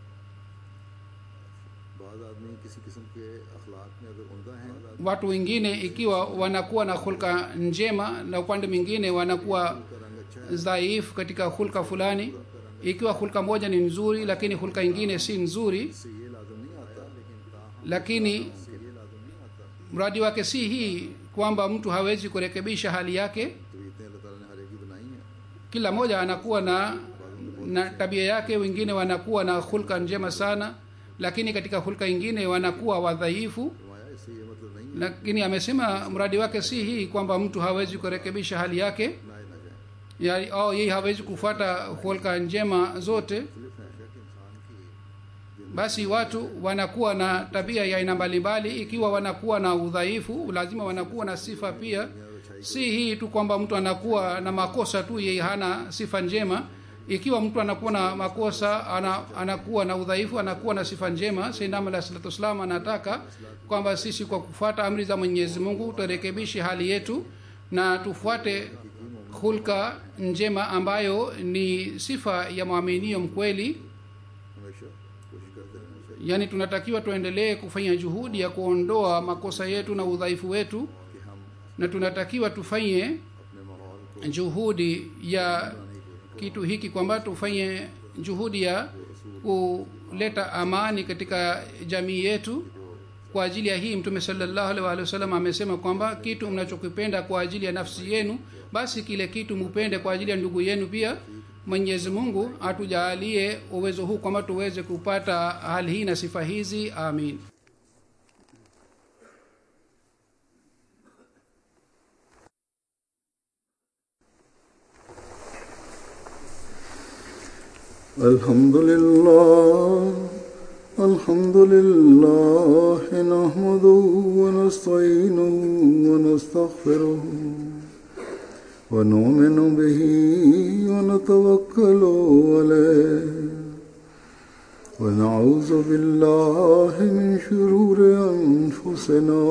बाद आदमी किसी किस्म के अखलाक में अगर उमदा हैं watu wengine ikiwa wanakuwa na hulka njema na upande mwingine wanakuwa का रंग अच्छा है dhaifu katika hulka fulani ikiwa hulka moja ni nzuri lakini hulka ingine si nzuri इससे ये लाजम नहीं आता लेकिन ताहम lakini से ये लाजम नहीं आता mradi wake si hii kwamba mtu hawezi kurekebisha hali yake तो इतने अल्लाह ताला ने हर एक की बनाई है kila mmoja anakuwa na na tabia yake wengine wanakuwa na hulka njema sana lakini katika hulka ingine wanakuwa wadhaifu फरमाया इससे ये मतलब नहीं lakini amesema mradi wake si hii kwamba mtu hawezi kurekebisha hali yake नाए ना जाए ya, au yeye hawezi kufuata hulka njema zote मुख्तलिफ है कि इंसान की basi watu wanakuwa na tabia ya aina mbalimbali ikiwa wanakuwa na udhaifu lazima wanakuwa na sifa pia si hii tu kwamba mtu anakuwa na makosa tu yeye hana sifa njema ikiwa mtu anakuwa na makosa ana, anakuwa na udhaifu anakuwa na sifa njema sainam alah salatu wassalam anataka kwamba sisi kwa kufuata amri za mwenyezi mungu turekebishe hali yetu na tufuate hulka njema ambayo ni sifa ya mwaminio mkweli हमेशा कोशिश करते रहना चाहिए yaani tunatakiwa tuendelee kufanya juhudi ya kuondoa makosa yetu na udhaifu wetu कि हम na tunatakiwa tufanye अपने माहौल को juhudi ya kitu hiki kwamba tufanye juhudi ya kuleta amani katika jamii yetu kwa ajili ya hii mtume sallallahu alaihi wa alihi wasallam amesema kwamba kitu mnachokipenda kwa ajili ya nafsi yenu basi kile kitu mupende kwa ajili ya ndugu yenu pia mwenyezi mungu atujaalie uwezo huu kwamba tuweze kupata hali hii na sifa hizi amin الحمد لله الحمد لله نحمده ونستعينه ونستغفره ونؤمن به ونتوكل عليه ونعوذ بالله من شرور أنفسنا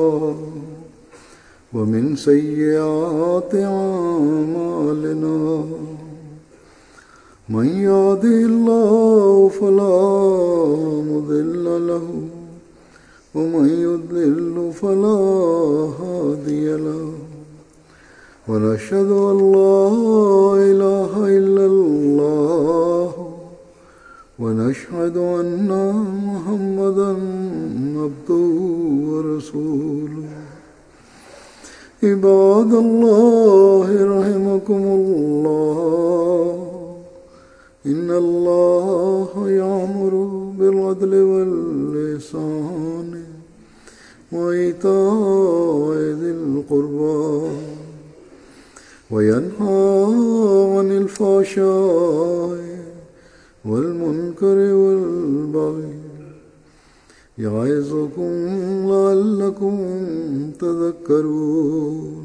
ومن سيئات أعمالنا من يهده الله فلا مضل له ومن يضلل فلا هادي له ونشهد أن لا إله إلا الله ونشهد أن محمدا عبده ورسوله عباد الله رحمكم الله إن الله يأمر بالعدل واللسان وإيتاء ذي القربى وينهى عن الفحشاء والمنكر والبغي يعظكم لعلكم تذكرون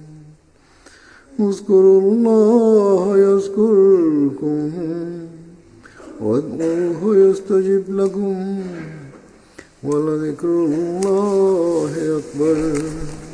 اذكروا الله يذكركم وادعوه يستجب لكم ولذكر الله أكبر